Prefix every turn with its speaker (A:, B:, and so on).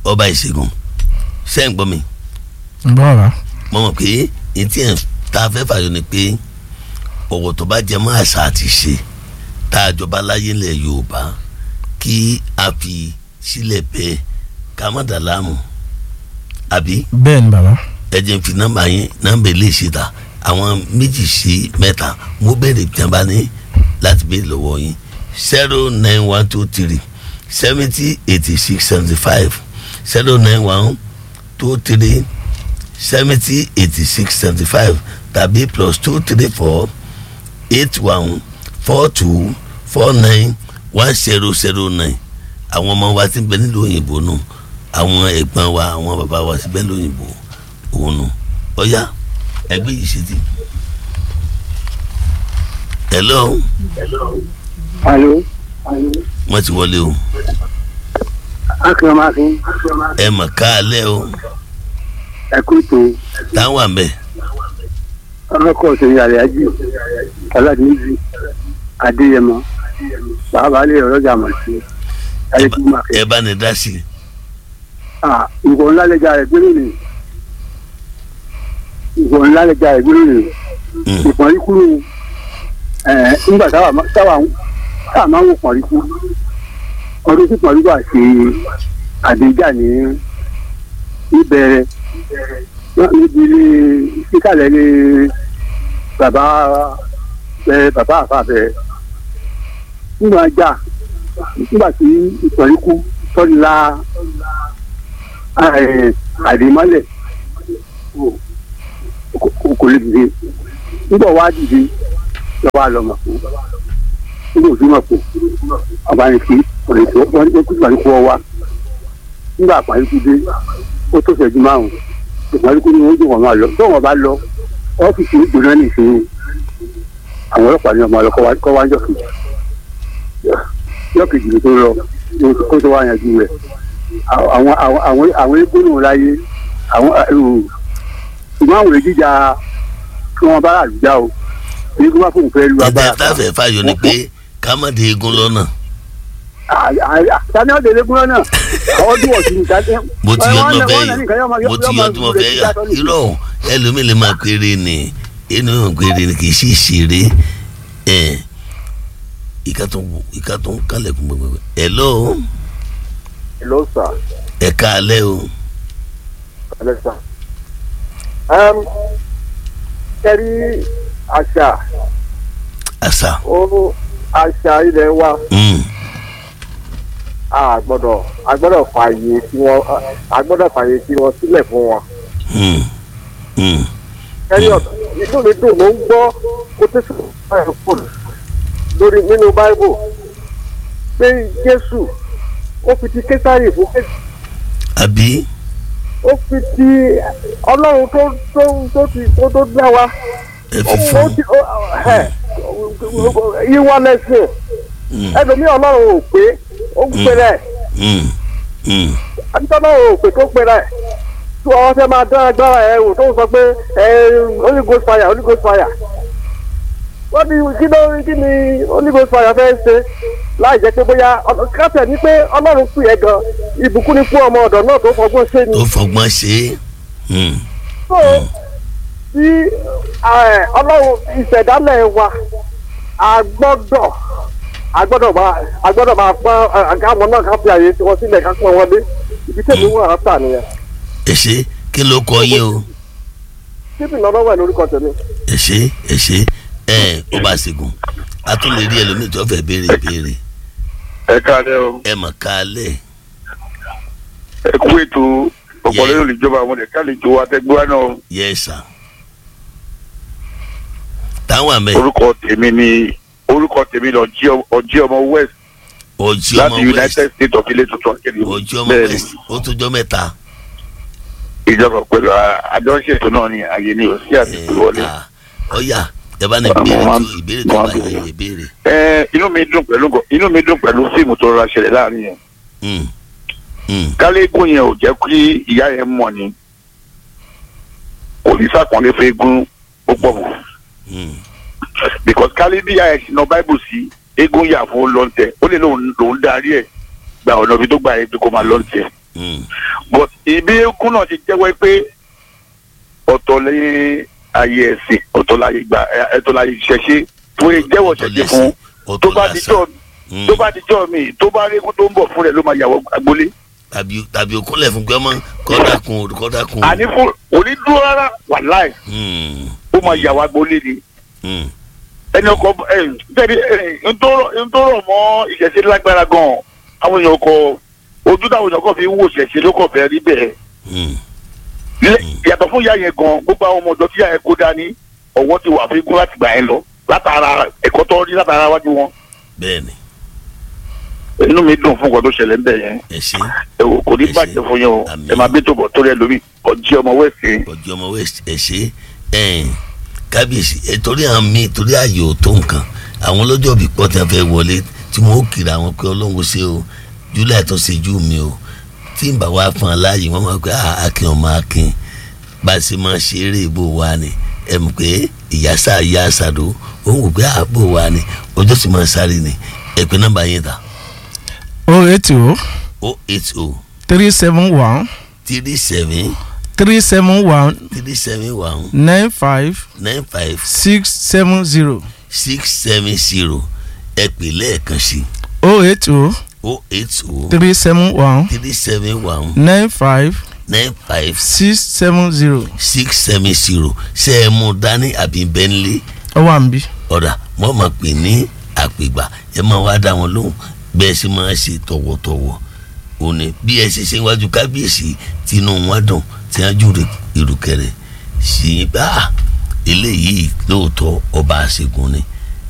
A: ọba ìṣègùn ṣé ń gbọ́ mi
B: gbọ́ wa.
A: mo mọ̀ pé etí ẹ̀ tá a fẹ́ fàyọ ni pé ọ̀wọ̀ tó bá jẹ mọ́ àṣà àti ṣe tá a jọba láyé ilẹ̀ Yorùbá kí a fi sílẹ̀ bẹ́ẹ̀ ká má dà láàmú àbí
B: bẹ́ẹ̀ ni bàbá.
A: ẹ jẹ́ n fi nọ́mbà yín nọ́mbà ilé ṣe ta àwọn méjì sí mẹ́ta mo bẹ̀rẹ̀ jàmbá ní láti bẹ̀rẹ̀ lọ́wọ́ yín zero nine one two three seventy eighty six seventy five zero nine one two three seventy eighty six seventy five tàbí plus two three four eight one four two four nine one zero zero nine àwọn ọmọ wa ti bẹ nílùú òyìnbó nù àwọn ẹ̀gbọ́n wa àwọn bàbá wa ti bẹ nílùú òyìnbó òun nù ọ̀yá ẹgbẹ́ yìí ṣe ti. hello
C: alo
A: wọ́n ti wọlé o
C: akérèmàfin
A: ẹ mọ̀ káàlẹ́ o
C: ẹkúto
A: táwọn àmẹ́
C: ọlọkọ òṣèré àlẹájì ọládìmíjì adéyẹmọ bàbá alẹ ọlọjà mọtì ayélujára
A: ẹ bá ní dá sí i
C: ah ìwọ ńlá lẹjà rẹ gbélé ni ìwọ ńlá lẹjà rẹ gbélé ni
A: Mm.
C: ìpọ̀nrí kúrò ẹ nígbà táwa má- táwa táwa máa ń wò pọ̀nrí kú ọdún tí pọ̀nrí wà ṣe àdéjà ní ìbẹ̀rẹ̀ náà níbi ilé síkàlẹ̀ ní bàbá ẹ bàbá àfàbẹ̀ nígbà jà nígbà tí ìpọ̀nrí kú tọ́lá àdèmọ́lẹ̀ kò- kò lè dìde nígbà wá dìde lọ́wọ́ àlọ́ mọ̀ fún nígbà òsì mọ̀ fún àbáyọ̀kí ọ̀rẹ́ tó wọ́n ní kó ìpàdé kó wá nígbà àpáyé tó dé ó tó ṣẹ́jú márùn ìpàdé kó ní wọ́n jù wọ́n máa lọ tó wọ́n bá lọ ọ́fíìsì ìgbóná nìṣẹ́ àwọn ọlọ́pàá ní ọmọ ọlọ́kọ́ wá- kọ́ wá jọ kejì jọ kejì tó lọ kó tó wá yanjú rẹ̀ àwọn àwọn àwọn àwọn egbónú láyé àwọn ṣùgbọ́n àwọn èjìjà kí wọ́n bá àlùjá o èyí kó má fóun fẹ́ lu
A: ẹ̀dá
C: agbára
A: táfẹ̀ fàyọ ni pé ká má de egun lọ́nà
C: tani ọ̀dẹ̀ lẹ́gùn náà àwọn tí wọ́n ti ní tani.
A: mo ti yọ ọdún ọbẹ̀ yìí mo ti yọ ọdún ọbẹ̀ yà irọ́ ẹlòmíì lè máa péré ni inú yóò péré ni kì í sì ṣeré ẹ̀ ìka tó ìka tó ń kálẹ̀kùn gbogbo hello
D: Hello, sir.
A: ẹ káalẹ́ o
D: Hello, sir. Um, kẹ́rí àṣà
A: àṣà
D: ó àṣà ilẹ̀ wa
A: mm,
D: a gbọ́dọ̀ a gbọ́dọ̀ fààyè tí wọ́n a gbọ́dọ̀ fààyè tí wọ́n sílẹ̀ fún wọn.
A: mm, mm,
D: kẹ́rí ọ̀dọ̀ inú mi dùn mo ń gbọ́ quotation báyìí fún lórí nínú Bible pé Jésù ó fi ti Késárì fún Késárì.
A: àbí
D: ó fi ti ọlọ́run tó tó tó ti tó tó dá wa
A: ẹ
D: ó
A: fi
D: ó
A: fún
D: ti ó ẹ yíwá lẹ́sìn
A: mm,
D: ẹlòmíì ọlọ́run ò pé ó ń pè rẹ̀
A: mm, mm,
D: àti ọlọ́run ò pé tó pè rẹ̀ tí wọ́n fẹ́ máa dán agbára ẹ̀ wò tó ń sọ pé ẹ Holy Ghost fire Holy Ghost fire wọ́n ní kí ló kí ni Holy Ghost fire fẹ́ ṣe láì jẹ́ pé bóyá kátẹ̀ ní pé ọlọ́run pè é gan ìbùkún ni fún ọmọ ọ̀dọ̀ náà tó fọgbọ́n ṣe ni.
A: tó fọgbọ́n ṣe é mm,
D: so tí ẹ, ọlọ́run ìṣẹ̀dálẹ̀ wa a gbọ́dọ̀ a gbọ́dọ̀ máa a gbọ́dọ̀ máa pọ́n àgáwọn náà ká fi àyè tiwọn sílẹ̀ ká pọ́n wọlé ibi tèmi wà á tà nìyẹn
A: ẹ ṣe kí ló kọ yín o
D: síbi lọ́dọ̀ wẹ̀ lórúkọ tèmi.
A: ẹ ṣe ẹ ṣe ẹ ó bá ṣègùn a tún lè rí ẹlòmíì tó fẹ́ béèrè béèrè
E: ẹ káàlẹ́ o
A: ẹ mọ̀ káalẹ́
E: ẹ kú ètò ọ̀pọ̀lọpọ̀ olùjọba àwọn ẹ̀ka àlejò àtẹgbẹ́wá náà
A: yes sir táwọn àmẹ
E: orúkọ tèmi ni orúkọ tèmi ni ọjí ọjí ọmọ west
A: ọjí
E: láti
A: ọmọ west
E: united states of ilé tuntun akéde
A: ọjí ọmọ
E: bẹ́ẹ̀ ni
A: west ó tó jọ mẹ́ta
E: ìjọba pẹ̀lú àjọṣètò náà ni àyè ni ò sí àti
A: ẹ
E: ìwọlé.
A: à, ọyà ẹ bá ní
E: Àwọn
A: béèrè
E: máa-
A: tó ìbéèrè tó
E: máa
A: bá
E: béèrè.
A: yẹ ìbéèrè
E: ẹ inú mi dùn pẹ̀lú inú mi dùn pẹ̀lú fíìmù tó rọra ṣẹlẹ̀ láàrin yẹn
A: Mm, mm,
E: kálégún yẹn ò jẹ́ kí ìyá yẹn mọ̀ ni kò ní sàkànlé fún eégún ó pọ̀ mọ́
A: mm,
E: because kálí bí ìyá yẹn ṣe na báìbù sí eégún yà fún lọ́ntẹ̀ ó lè lóun lòun darí ẹ̀ gba ọ̀nà ibi tó gbà yẹn pé kó máa lọ́ntẹ̀
A: Mm.
E: but ibi eégún náà ti jẹ́wọ́ pé ọ̀tọ̀ lẹ́yìn ayé ẹ̀sìn ọ̀tọ̀ láyé gba ẹ̀tọ́ láyé ìṣẹ̀ṣe tó yẹ jẹ́wọ́
A: Ọ̀tọ̀
E: ṣẹ̀ṣẹ̀ fún
A: ọ̀tọ̀
E: tó bá
A: lásán.
E: dijọ́
A: Mm.
E: tó bá dijọ́ mi tó bá rí eégún tó ń bọ̀ fún rẹ̀ ló máa yàwọ̀ agbolé
A: tàbí tàbí okúnlẹ̀ fún gbẹ́mọ́ kọ́dákun o kọ́dákun o.
E: àní fún onídúró rárá wà láì
A: Mm.
E: ó máa yàwọ̀ agbolé ni
A: Mm.
E: ẹni ọkọ ẹ tẹ́lẹ̀ ẹ ntọ́rọ̀ mọ́ ìṣẹ̀ṣe lágbára gan-an àwọn èèyàn kọ ojú táwọn èèyàn kọ fi ń wò ìṣẹ̀ṣe ló kọ̀ fẹ́ rí bẹ́ẹ̀
A: Mm.
E: Lé- yàtọ̀ fún ìyá yẹn gan gbogbo àwọn ọmọ ọ̀dọ́ tí ìyá yẹn kó dání ọwọ́ ti wà fún igun láti gbà yẹn lọ látara ẹ̀kọ́ tó rí látara wájú wọn
A: bẹ́ẹ̀ni
E: inú mi dùn fún nǹkan tó ṣẹlẹ̀ ńbẹ̀ yẹn
A: ẹ ṣe
E: ẹ wò kò ní
A: Ẹ ṣé.
E: bàjẹ́ fún yẹn o
A: Àmín.
E: ẹ máa bí tòbọ̀ tó rẹ̀ lómi ọjí ọmọ wẹ̀sì
A: ọjọ́ ọmọ west ẹ ṣe ẹ̀ẹ́n kábíyèsí ẹ torí àwọn míì torí ààyè ò tó nǹkan àwọn ọlọ́jọ́ bí pọ̀ tí wọ́n fẹ́ wọlé tí wọ́n ó kiri àwọn pé ọlọ́run ṣe o july tó ṣe jù mí o tí n bá wá fún ọ láàyè wọ́n máa pẹ́ "Ah, akin ọmọ akin bá a ṣe máa ṣe eré ìbò wa ni ẹ mọ̀ pé ìyá sá ìyá àṣàdó òun wò pé àbò wa ni ọjọ́ sì máa sáré ni ẹ pé nọ́mbà yẹn ta
B: o eight o
A: o eight o
B: three seven one
A: three seven
B: three seven one
A: three seven one
B: nine five
A: nine five
B: six seven zero
A: six seven zero ẹ pè lẹ́ẹ̀kan sí
B: o eight o
A: o eight o
B: three seven one
A: three seven one
B: nine five
A: nine five
B: six seven zero
A: six seven zero ṣe é mú dání àbí bẹ́ńlẹ̀
B: ó wà níbí.
A: ọ̀dà wọ́n máa pè ní àpègbà ẹ máa wá dá wọn lóhùn bẹ́ẹ̀ sì máa ṣe tọ̀wọ̀tọ̀wọ̀ òní bí ẹ ṣe ṣe wájú kábíyèsí tinú wọn dùn tí wọn jù ìrùkẹ̀rẹ̀ sí i bá eléyìí lóòótọ́ ọba àṣegun ni